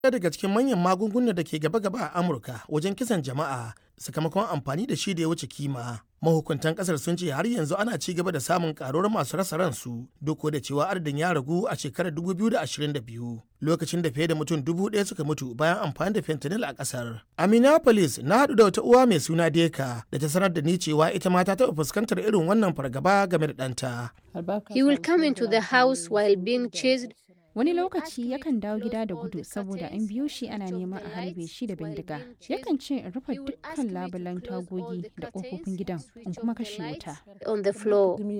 ɗaya daga cikin manyan magungunan da ke gaba-gaba a Amurka wajen kisan jama'a sakamakon amfani da shi da ya wuce kima. Mahukuntan kasar sun ce har yanzu ana ci gaba da samun karuwar masu rasa ransu duk da cewa adadin ya ragu a shekarar 2022 lokacin da fiye da mutum dubu ɗaya suka mutu bayan amfani da fentanyl a kasar. A Minneapolis na haɗu da wata uwa mai suna Deka da ta sanar da ni cewa ita ma ta taɓa fuskantar irin wannan fargaba game da ɗanta. He will come into the house while being chased Wani lokaci yakan dawo gida da gudu saboda an biyo shi ana neman a harbe shi da bindiga. Yakan ce in rufe dukkan labulan tagogi da ƙofofin gidan in kuma kashe wuta. on the floor.